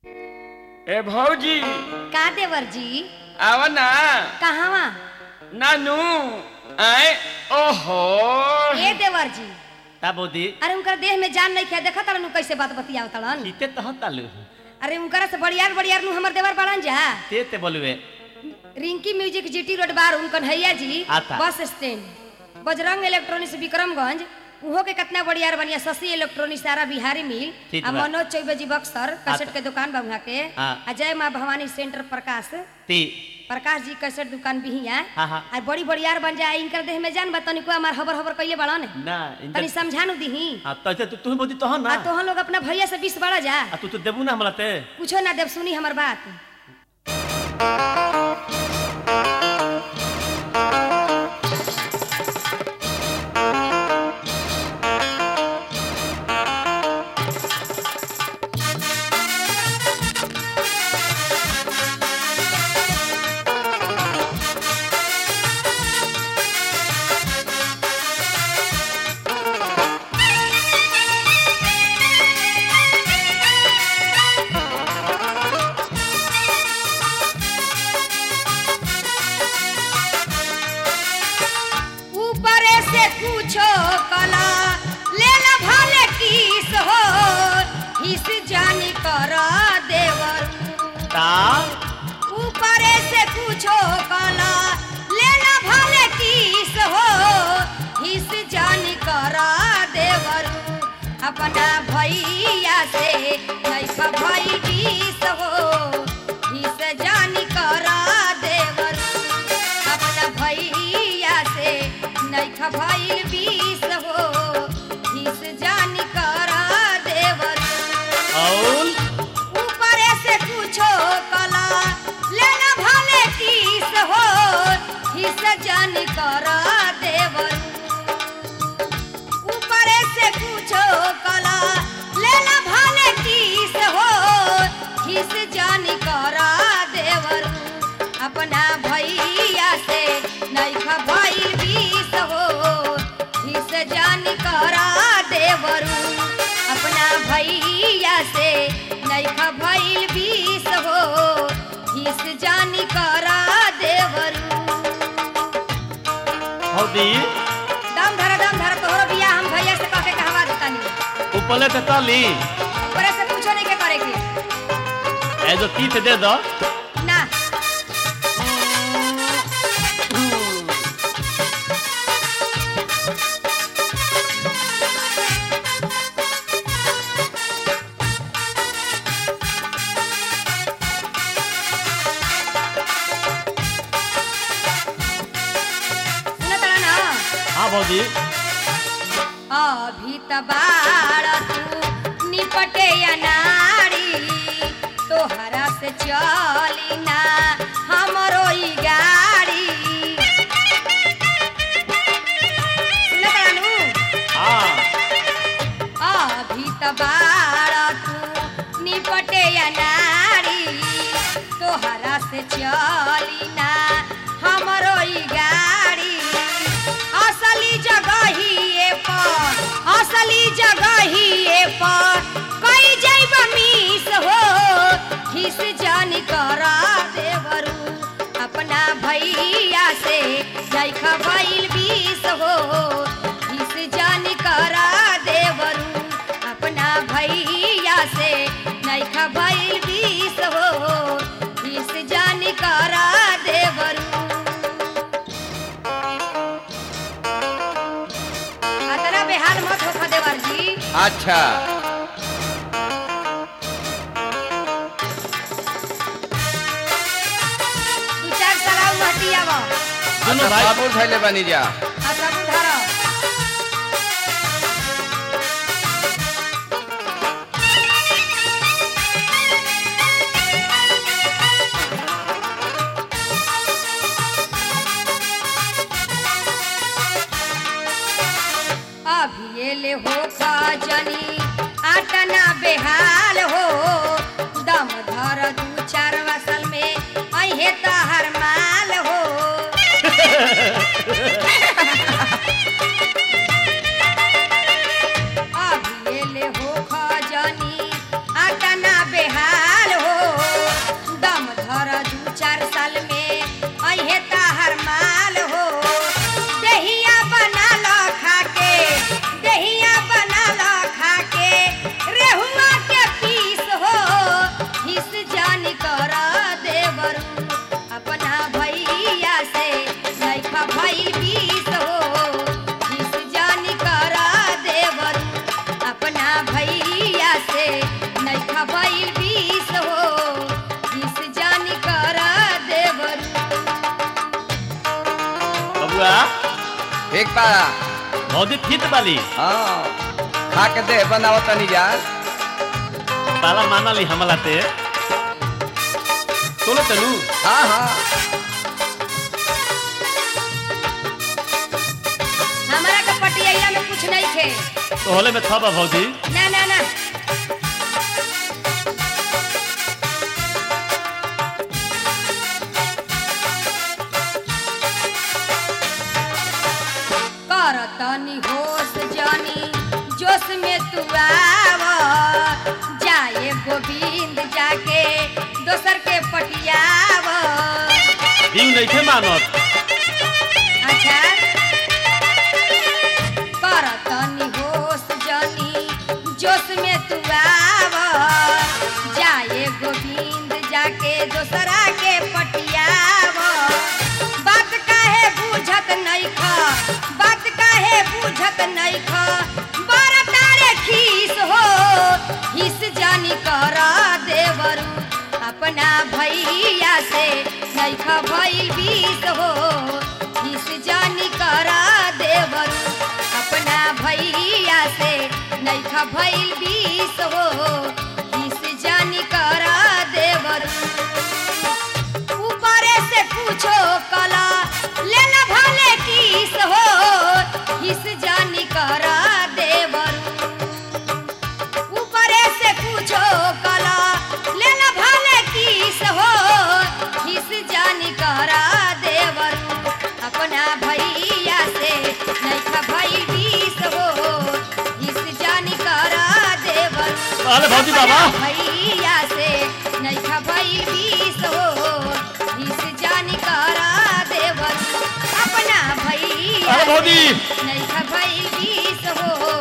ए भौजी का देवर जी आव ना कहवा नानू आए ओहो ए देवर जी ता बोदी अरे उनकर देह में जान नहीं खे देखा तड़न कैसे बात बतियाव तड़न टीते तह तालु अरे उनकरा से बड़ियार बड़ियार नु हमर देवर बड़न जा ते ते बोलवे रिंकी म्यूजिक जीटी रोड बार उनकन हैया जी आता। Bus stand Bajrang electronics Vikramganj उहो के कितना बढ़िया बनिया शशि इलेक्ट्रॉनिक्स सारा बिहारी मिल ठीक आ बा। मनोज चौबे जी बक्सर कैसेट आता। के दुकान बा वहाँ के हाँ। आ जय माँ भवानी सेंटर प्रकाश ती प्रकाश जी कैसेट दुकान भी हिया हाँ, हाँ। आ बड़ी बढ़ियार बन जाए इनकर देह में जान बा तनिको हमार हबर हबर कइले बड़न ना तनी इंटर समझानु दीही हां तो ते तू बोदी तह ना आ तोहन लोग अपना भैया से बीस बड़ा जा आ तू तो देबू ना हमरा ते कुछो ना देव सुनी हमर बात ऊपरे से कुछो कला ले ला भले किस हो हिस जानी कर देवर ता ऊपरे से कुछो कला ले ला भले किस हो हिस जानी कर देवर अपना भैया से नहीं भई बीस हो हिस जानी कर देवर अपना भैया से नहीं भइल बीस हो हिस जानी कर देवर औल ऊपरे से कुछो कला लेना भले किस हो हिस जानी कर देवर ऊपरे से कुछो कला लेना भले किस हो हिस जानी कर देवर अपना भैया से नहीं भइल बीस हो हिस जानी कर देवर अपना भैया से नहीं भइल बीस हो हिस जानी कर देवर हौदी दम धर दम धर तोहरो बिया हम भैया से कह के कहवा देतानी ऊपरले ते ताली ऊपरे से कुछो नहीं के करे के ए जो तीत दे दो ना सुनत रहा ना हां भौजी अभी त बाड़ तू निपटे अनाड़ी तोहरा से चली ना हमरो ई गाड़ी सुनत रहनु? हां अभी त बाड़ तू निपटे अनाड़ी तोहरा से चली ना हमरो ई गाड़ी असली जगहिए पर असली जगहिए पर कई जैब मीस हो हिस जान कर देवरू अपना भैया से देख भइल बीस हो हिस जान कर देवरू अपना भैया से देख भइल बीस हो हिस जान कर देवरू अतरा बेहाल मत हो देवर जी अच्छा दू चार सलाह महटिया बा सुनो अच्छा भाई बाबू धैले बनी जा आ सब धर अभी ये ले हो जनी आटना बेहाल हो दम धर दू चार वसल में अहे तहर माल हो ठीक बा भौजी थीत वाली हाँ खा के दे बनाओ तनी जा ताला माना ली हमला ते सुनो तनु हाँ हाँ हमारा के पटिया में कुछ नहीं थे तो होले में थबा भौजी ना ना ना कर तनी होश जानी जोश में तू आव जाए गोविंद जाके दोसर के पटियाव दिंग नहीं थे मानत अच्छा कर तनी होश जानी जोश में तू आव जाए गोविंद जाके दोसरा के पटियाव बात काहे बुझत नहीं ख बात काहे बुझत नहीं ख बड़ा तारे खीस हो हिस जानी कर देवरू अपना भैया से नहीं ख भइल बीस हो हिस जानी कर देवरू अपना भैया से नहीं ख भइल बीस हो हिस जानी कर देवरू ऊपरे से पूछो कला ले ला भाले किस हो हिस जानी करा देवरू ऊपरे से पूछो कला ले ला भाले किस हो हिस जानी करा देवरू अपना भैया से नहीं खा भाई बीस हो हिस जानी करा देवरू अरे भौजी बाबा भैया से नहीं खबई बीस हो इस जानी करा देवर अपना भैया अरे भौजी नहीं खबई बीस हो